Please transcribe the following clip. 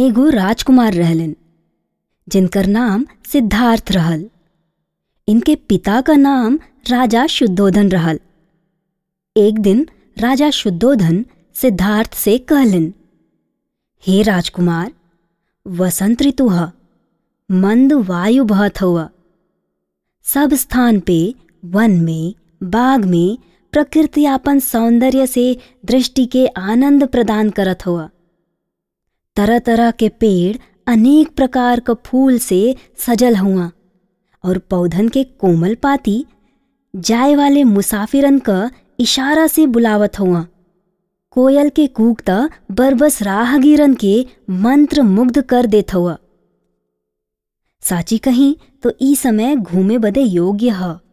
एगो राजकुमार रहलन जिनकर नाम सिद्धार्थ रहल इनके पिता का नाम राजा शुद्धोधन रहल एक दिन राजा शुद्धोधन सिद्धार्थ से कहलन हे राजकुमार वसंत ऋतु ह मंद वायु बहत हुआ सब स्थान पे वन में बाग में प्रकृति आपन सौंदर्य से दृष्टि के आनंद प्रदान करत हुआ तरह तरह के पेड़ अनेक प्रकार क फूल से सजल हुआ और पौधन के कोमल पाती जाए वाले मुसाफिरन क इशारा से बुलावत हुआ कोयल के कूक त बरबस राहगीरन के मंत्र मुग्ध कर देत हुआ साची कहीं तो ई समय घूमे बदे योग्य ह